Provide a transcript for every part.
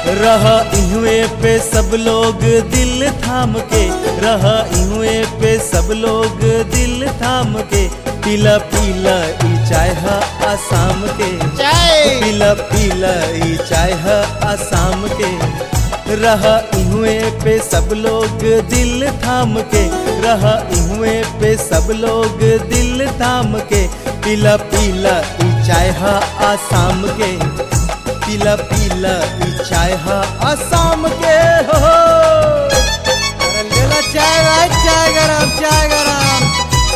रह इहुए पे सब लोग दिल थाम के रह इहुए पे सब लोग दिल थाम के पीला पीला ई चाय ह आसाम के चाय पीला पीला ई चाय ह आसाम के रह इहुए पे सब लोग दिल थाम के रह इहुए पे सब लोग दिल थाम के पीला पीला ई चाय ह आसाम के पीला पीला ई चाय ह आसाम के हो हो। अरे लेला चाय भाई चाय गरम चाय गरम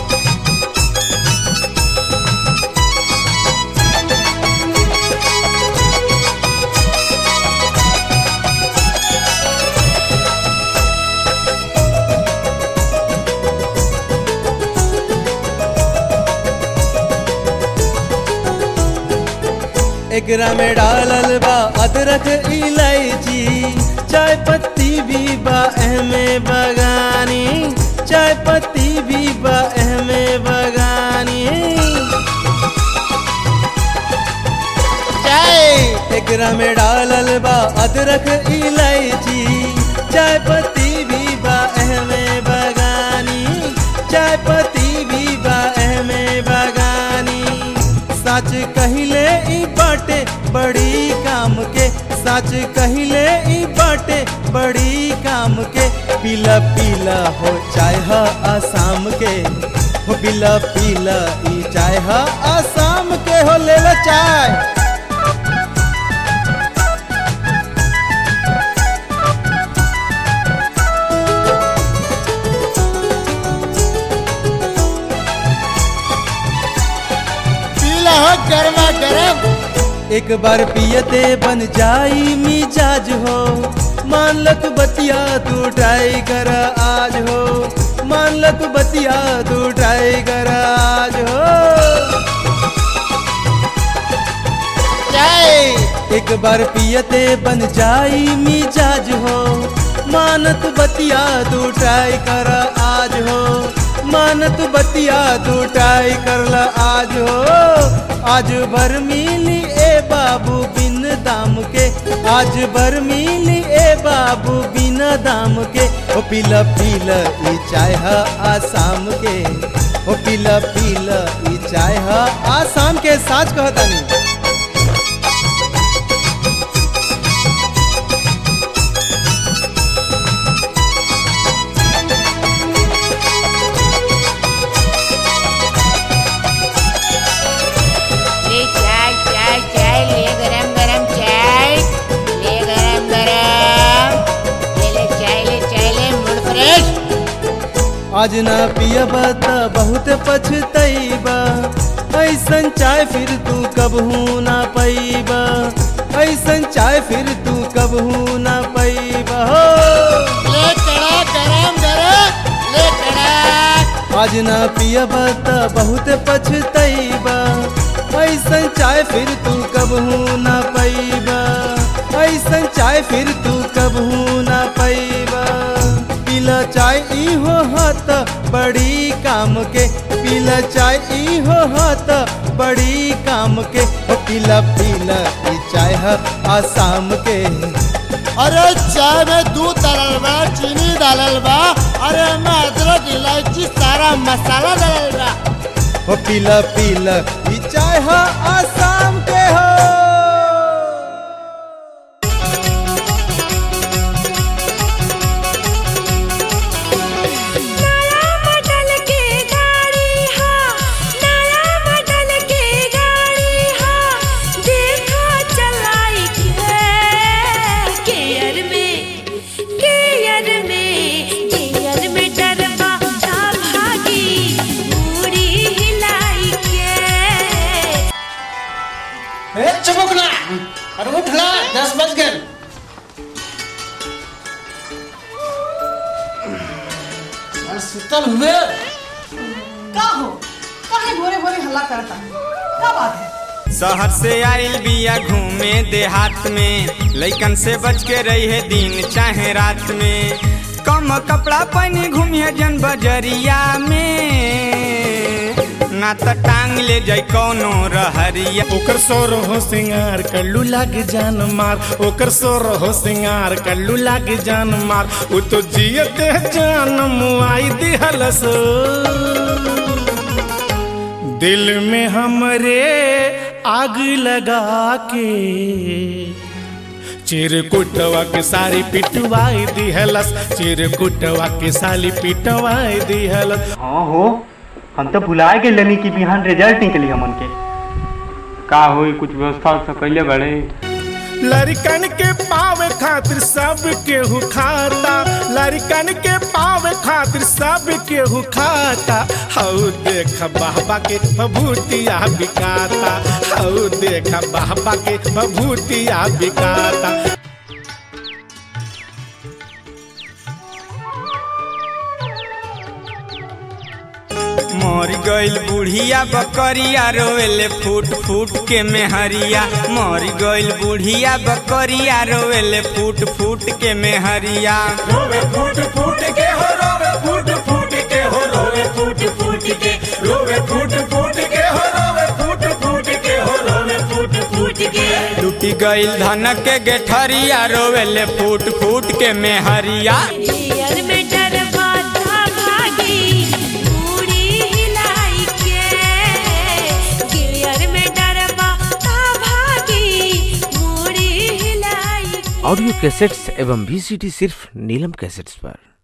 एकरा में डालल बा अदरक इलायची चाय पत्ती भी बा एहमे बगानी चाय पत्ती भी बा एहमे बगानी चाय एकरा में डालल बा अदरक इलायची चाय पत्ती भी बा एहमे बगानी चाय पत्ती भी बा एहमे बगानी सच कहिले ई बाटे बड़ी काम के सच कहिले ई बाटे बड़ी काम के पीला पीला हो चाय ह आसाम के हो पीला पीला ई चाय ह आसाम के हो ले लो चाय पीला हो गरमा गरम एक बार पियते बन जाई मिजाज हो मान लत बतिया तू ट्राई कर आज हो मान लत बतिया तू ट्राई कर आज हो चाय एक बार पियते बन जाई मिजाज हो मानत बतिया तू ट्राई कर आज हो मानत बतिया तू ट्राई कर ला आज हो आज भर मिली ए बाबू बिन दाम के आज भर मिली ए बाबू बिन दाम के ओ पीला पीला ई चाय ह आसाम के ओ पीला पीला ई चाय ह आसाम के साच कहतानी ले चाय चाय चाय ले गरम गरम चाय ले गरम गरम ले ले चाय ले चाय ले मूड फ्रेश आज ना पियब त बहुत पछतैबा ऐसन चाय फिर तू कबहू ना पैबा ऐसन चाय फिर तू कबहू ना पैबा हो ले कड़ा गरम गरम ले कड़ा आज ना पियब त बहुत पछतैबा ऐसन चाय फिर तू कबहू ना पैबा ऐसन चाय फिर तू कबहू ना पैबा पीला चाय इहो हाथ बड़ी काम के पीला चाय इहो हाथ बड़ी काम के ओ पीला पीला ई चाय ह आसाम के अरे चाय में दूध डालल बा चीनी डालल बा अरे में अदरक इलायची सारा मसाला डालल बा ओ पीला पीला ई चाय ह आसाम के हो नया मॉडल के गाड़ी हा नया मॉडल के गाड़ी हा देखा चलाई के केयर में केयर में केयर में डरबा था भागी पूरी हिलाई के ए चुप ना अरे उठ ना दस बज गए अरे सुतल हुए का हो काहे भोरे भोरे हल्ला करता क्या बात है शहर से आइल बिया घूमे देहात में लइकन से बच के रही है दिन चाहे रात में कम कपड़ा पहनी घूमिए जन बजरिया में ना त टांग ले जाई कौनो रहरिया ओकर सोर हो सिंगार कल्लू लाग जान मार ओकर सोर हो सिंगार कल्लू लाग जान मार उ तो जियते जान मुआई दिहलस दिल में हमरे आग लगा के चिरकुटवा के सारी पिटवाई दिहलस चिरकुटवा के साली पिटवाई दिहलस हाँ हो हम तो भुला गेलनी कि बिहान रिजल्ट निकली हमन के का होई कुछ व्यवस्था उवस्था कैले बड़े लड़कन के पावे खातिर सब केहू खाता लड़कन के पावे खातिर सब केहू खाता हऊ देख बाबा के बभूतिया बिकाता हऊ देख बाबा के बभूतिया बिकाता मर गइल बुढ़िया बकरिया रोवेले फूट फूट के मेहरिया मर गइल बुढ़िया बकरिया रोवेले फूट फूट के मेहरिया रोवे फूट फूट के हो रोवे फूट फूट के हो रोवे फूट फूट के रोवे फूट फूट के हो रोवे फूट फूट के हो रोवे फूट फूट के लुटी गइल धन के गेठरिया रोवेले फूट फूट के मेहरिया जियर में डरवा था भागी पूरी हिलाई के गियर में डरवा था भागी पूरी हिलाई के। ऑडियो कैसेट्स एवं वीसीडी सिर्फ नीलम कैसेट्स पर